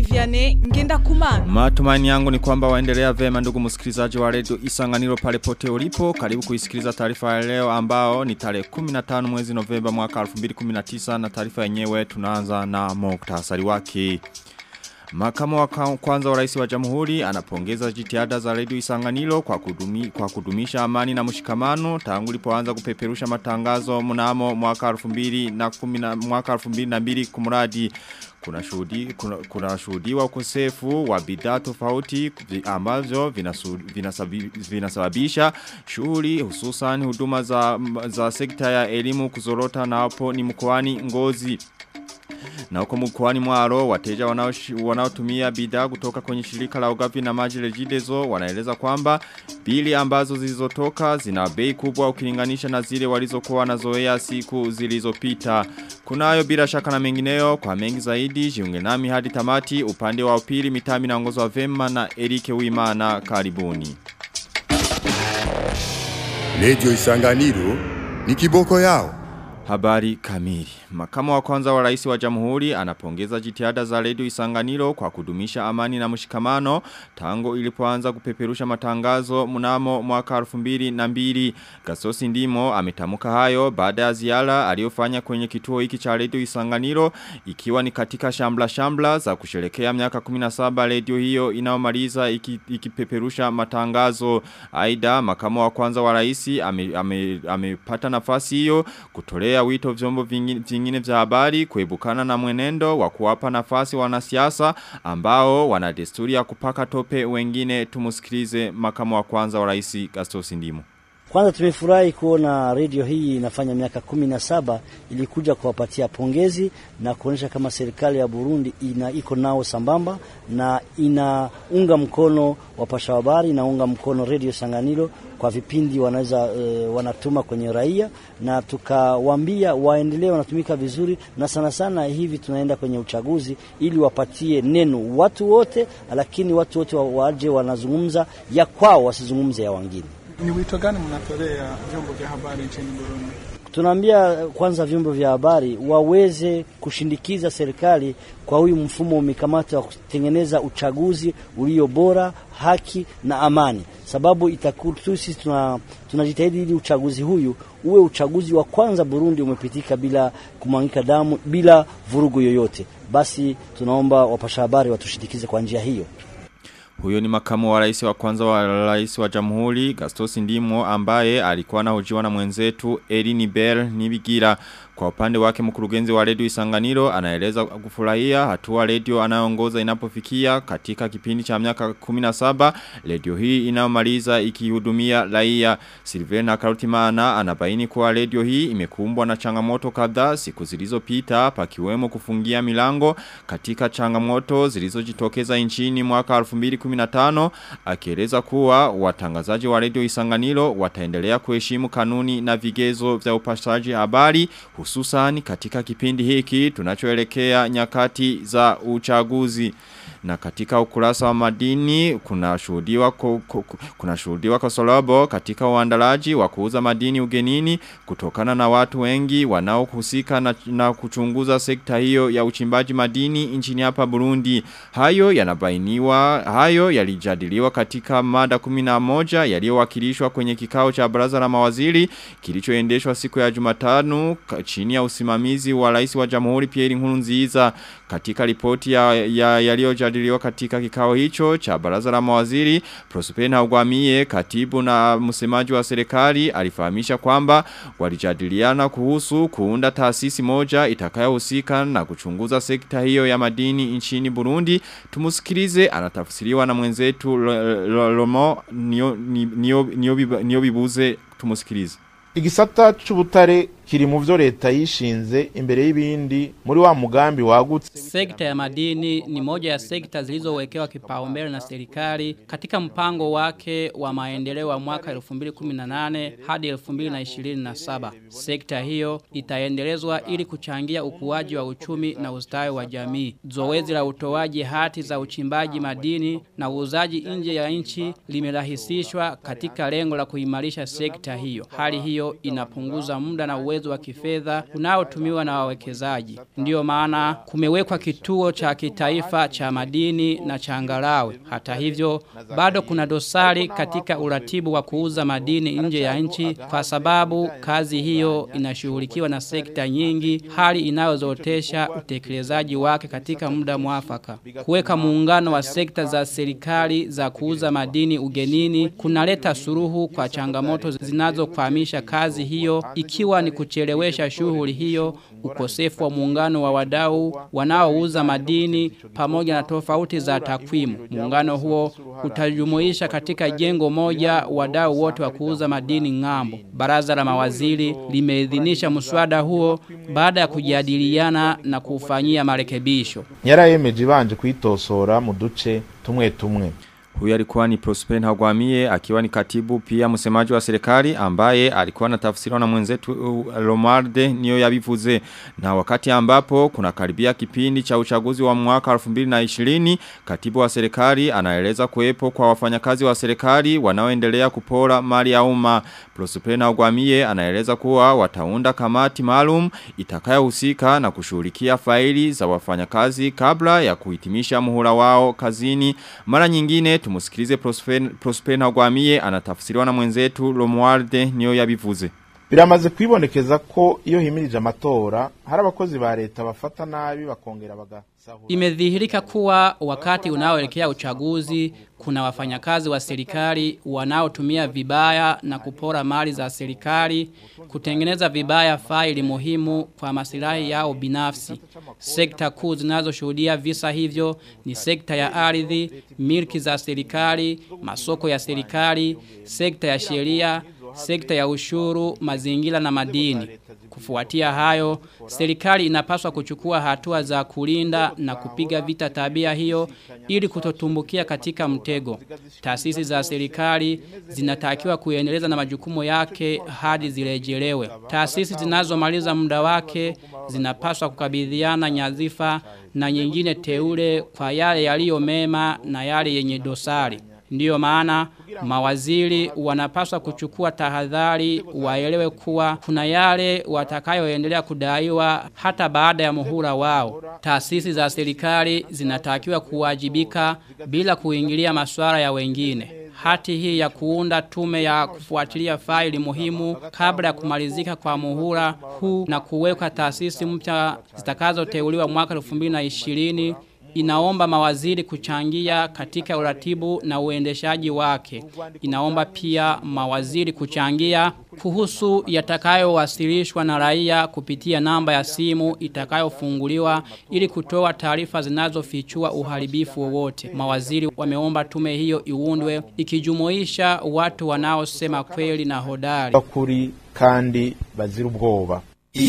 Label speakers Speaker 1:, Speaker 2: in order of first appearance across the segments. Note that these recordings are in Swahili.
Speaker 1: Jean-Marie Vianney ngenda kumana.
Speaker 2: Matumaini yangu ni kwamba waendelea vema ndugu msikilizaji wa redio Isanganiro pale pote ulipo. Karibu kuisikiliza taarifa ya leo ambao ni tarehe 15 mwezi Novemba mwaka 2019 na taarifa yenyewe tunaanza na muktasari wake. Makamu wa kwanza wa rais wa jamhuri anapongeza jitihada za redio Isanganiro kwa, kudumi, kwa kudumisha amani na mshikamano tangu lipoanza kupeperusha matangazo mnamo mwaka 2010 mwaka 2002 kumradi kuna shuhudi kuna, kuna shuhudiwa ukosefu wa bidhaa tofauti ambazo vinasababisha shughuli hususan huduma za, za sekta ya elimu kuzorota na hapo ni mkoani Ngozi na huko mkoani Mwaro wateja wanaotumia bidhaa kutoka kwenye shirika la ugavi na maji Regideso wanaeleza kwamba bili ambazo zilizotoka zina bei kubwa ukilinganisha na zile walizokuwa wanazoea siku zilizopita. Kunayo bila shaka na mengineyo kwa mengi zaidi jiunge nami hadi tamati upande wa upili mitami na ongozo wa vema na Erike Uimana karibuni.
Speaker 3: Radio Isanganiro ni kiboko yao.
Speaker 2: Habari kamili. Makamu wa kwanza wa rais wa jamhuri anapongeza jitihada za redio Isanganiro kwa kudumisha amani na mshikamano tangu ilipoanza kupeperusha matangazo mnamo mwaka 2002. Gasosi Ndimo ametamuka hayo baada ya ziara aliyofanya kwenye kituo hiki cha redio Isanganiro ikiwa ni katika shambla shambla za kusherekea miaka 17 redio hiyo inaomaliza iki, ikipeperusha matangazo. Aida makamu wa kwanza wa rais amepata ame, ame nafasi hiyo kutolea wito vyombo vingine vya habari kuebukana na mwenendo wa kuwapa nafasi wanasiasa ambao wana desturi ya kupaka tope wengine tumusikilize makamu wa kwanza wa rais Gastos Ndimo.
Speaker 4: Kwanza tumefurahi kuona redio hii inafanya miaka kumi na saba ilikuja kuwapatia pongezi na kuonyesha kama serikali ya Burundi ina iko nao sambamba na inaunga mkono wapasha habari, inaunga mkono redio Sanganiro kwa vipindi wanaweza e, wanatuma kwenye raia, na tukawaambia waendelee wanatumika vizuri, na sana sana hivi tunaenda kwenye uchaguzi ili wapatie neno watu wote, lakini watu wote waje wanazungumza ya kwao, wasizungumze ya wengine.
Speaker 5: Ni wito gani mnatolea vyombo vya habari nchini Burundi?
Speaker 4: Tunaambia kwanza vyombo vya habari waweze kushindikiza serikali kwa huyu mfumo umekamata wa kutengeneza uchaguzi ulio bora, haki na amani, sababu itakutu sisi tuna tunajitahidi ili uchaguzi huyu uwe uchaguzi wa kwanza Burundi umepitika bila kumwangika damu, bila vurugu yoyote. Basi tunaomba wapasha habari watushindikize kwa njia hiyo.
Speaker 2: Huyo ni makamu wa rais wa kwanza wa rais wa jamhuri Gastos Ndimo ambaye alikuwa anahojiwa na mwenzetu Elini Bell Nibigira kwa upande wake mkurugenzi wa redio Isanganiro anaeleza kufurahia hatua redio anayoongoza inapofikia katika kipindi cha miaka 17 redio hii inayomaliza ikihudumia raia Silvena Karutimana anabaini kuwa redio hii imekumbwa na changamoto kadhaa siku zilizopita pakiwemo kufungia milango katika changamoto zilizojitokeza nchini mwaka 2015 akieleza kuwa watangazaji wa redio Isanganiro wataendelea kuheshimu kanuni na vigezo vya upashaji habari hususan katika kipindi hiki tunachoelekea nyakati za uchaguzi na katika ukurasa wa madini kuna shuhudiwa kuna shuhudiwa kosolobo katika uandalaji wa kuuza madini ugenini kutokana na watu wengi wanaohusika na, na kuchunguza sekta hiyo ya uchimbaji madini nchini hapa Burundi hayo yanabainiwa hayo yalijadiliwa katika mada 11 yaliyowakilishwa kwenye kikao cha baraza la mawaziri kilichoendeshwa siku ya Jumatano chini ya usimamizi wa rais wa Jamhuri Pierre Nkurunziza katika ripoti ya, ya yaliyojadiliwa katika kikao hicho cha baraza la mawaziri Prospena Ugwamie katibu na msemaji wa serikali alifahamisha kwamba walijadiliana kuhusu kuunda taasisi moja itakayohusika na kuchunguza sekta hiyo ya madini nchini Burundi tumusikilize anatafsiriwa na mwenzetu Lomo Niobibuze tumusikilize
Speaker 6: Igisata c'ubutare kiri mu vyo leta yishinze imbere y'ibindi muri wa mugambi wagutse
Speaker 7: Sekta ya madini ni moja ya sekta zilizowekewa kipaumbele na serikali katika mpango wake wa maendeleo wa mwaka 2018 hadi 2027. Sekta hiyo itaendelezwa ili kuchangia ukuaji wa uchumi na ustawi wa jamii. Zoezi la utoaji hati za uchimbaji madini na uuzaji nje ya nchi limerahisishwa katika lengo la kuimarisha sekta hiyo. Hali hiyo inapunguza muda na uwezo uwezo wa kifedha unaotumiwa na wawekezaji. Ndiyo maana kumewekwa kituo cha kitaifa cha madini na changarawe. Hata hivyo, bado kuna dosari katika uratibu wa kuuza madini nje ya nchi kwa sababu kazi hiyo inashughulikiwa na sekta nyingi, hali inayozotesha utekelezaji wake katika muda mwafaka. Kuweka muungano wa sekta za serikali za kuuza madini ugenini kunaleta suruhu kwa changamoto zinazokwamisha kazi hiyo ikiwa ni kuchelewesha shughuli hiyo, ukosefu wa muungano wa wadau wanaouza madini pamoja na tofauti za takwimu. Muungano huo utajumuisha katika jengo moja wadau wote wa kuuza madini ng'ambo. Baraza la mawaziri limeidhinisha mswada huo baada ya kujadiliana na kufanyia marekebisho.
Speaker 6: yarayemeje ibanje kwitosora mu duce tumwe tumwe
Speaker 2: Huyu alikuwa ni Prosper Ntagwamiye akiwa ni katibu pia msemaji wa serikali ambaye alikuwa anatafsiriwa na mwenzetu uh, Romarde niyo yabivuze na wakati ambapo kuna karibia kipindi cha uchaguzi wa mwaka 2020 katibu wa serikali anaeleza kuwepo kwa wafanyakazi wa serikali wanaoendelea kupora mali ya umma Prosper Ntagwamiye anaeleza kuwa wataunda kamati maalum itakayohusika na kushughulikia faili za wafanyakazi kabla ya kuhitimisha muhula wao kazini mara nyingine tumusikilize Prosper, Prosper Ntagwamiye anatafsiriwa na mwenzetu Romualde niyo yabivuze
Speaker 6: biramaze kwibonekeza ko iyo himirije amatora hari abakozi ba leta bafata nabi bakongera bagasahura
Speaker 7: Imedhihirika kuwa wakati unaoelekea uchaguzi kuna wafanyakazi wa serikali wanaotumia vibaya na kupora mali za serikali kutengeneza vibaya faili muhimu kwa masilahi yao binafsi. Sekta kuu zinazoshuhudia visa hivyo ni sekta ya ardhi, milki za serikali, masoko ya serikali, sekta ya sheria, sekta ya ushuru, mazingira na madini. Kufuatia hayo, serikali inapaswa kuchukua hatua za kulinda na kupiga vita tabia hiyo ili kutotumbukia katika mtego. Taasisi za serikali zinatakiwa kuendeleza na majukumu yake hadi zirejelewe. Taasisi zinazomaliza muda wake zinapaswa kukabidhiana nyadhifa na nyingine teule kwa yale yaliyo mema na yale yenye dosari. Ndiyo maana mawaziri wanapaswa kuchukua tahadhari waelewe kuwa kuna yale watakayoendelea kudaiwa hata baada ya muhula wao. Taasisi za serikali zinatakiwa kuwajibika bila kuingilia masuala ya wengine. Hati hii ya kuunda tume ya kufuatilia faili muhimu kabla ya kumalizika kwa muhula huu na kuweka taasisi mpya zitakazoteuliwa mwaka 2020 inaomba mawaziri kuchangia katika uratibu na uendeshaji wake. Inaomba pia mawaziri kuchangia kuhusu yatakayowasilishwa na raia kupitia namba ya simu itakayofunguliwa ili kutoa taarifa zinazofichua uharibifu wowote. Mawaziri wameomba tume hiyo iundwe ikijumuisha watu wanaosema kweli na hodari.
Speaker 6: bakuri kandi bazira ubwoba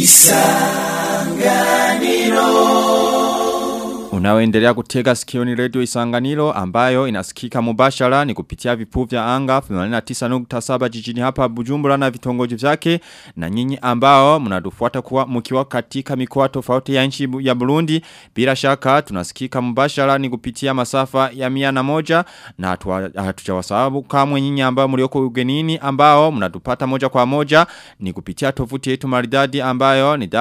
Speaker 2: Unaoendelea kutega sikio ni radio isanganiro ambayo inasikika mubashara ni kupitia vipu vya anga 89.7 jijini hapa Bujumbura na vitongoji vyake na nyinyi ambao mnadufuata kuwa mkiwa katika mikoa tofauti ya nchi ya Burundi bila shaka tunasikika mubashara ni kupitia masafa ya mia na moja na hatujawasababu kamwe nyinyi ambao mlioko ugenini ambao mnatupata moja kwa moja ni kupitia tovuti yetu maridadi ambayo ni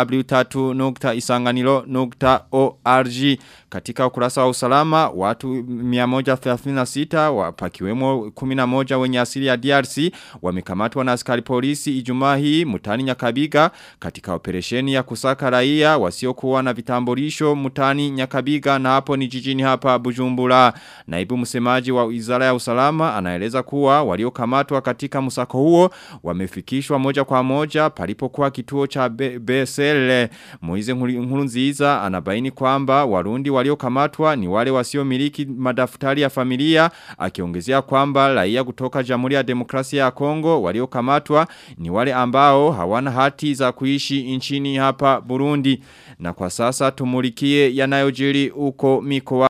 Speaker 2: w3.isanganiro.org katika ukurasa wa usalama watu 136 wapakiwemo 11 wenye asili ya DRC wamekamatwa na askari polisi Ijumaa hii mutani Nyakabiga katika operesheni ya kusaka raia wasiokuwa na vitambulisho mutani Nyakabiga na hapo ni jijini hapa Bujumbura naibu msemaji wa Wizara ya Usalama anaeleza kuwa waliokamatwa katika msako huo wamefikishwa moja kwa moja palipokuwa kituo cha BSL Moize Nkurunziza anabaini kwamba warundi waliokamatwa ni wale wasiomiliki madaftari ya familia akiongezea kwamba raia kutoka Jamhuri ya Demokrasia ya Kongo waliokamatwa ni wale ambao hawana hati za kuishi nchini hapa Burundi na kwa sasa tumulikie yanayojiri uko mikoa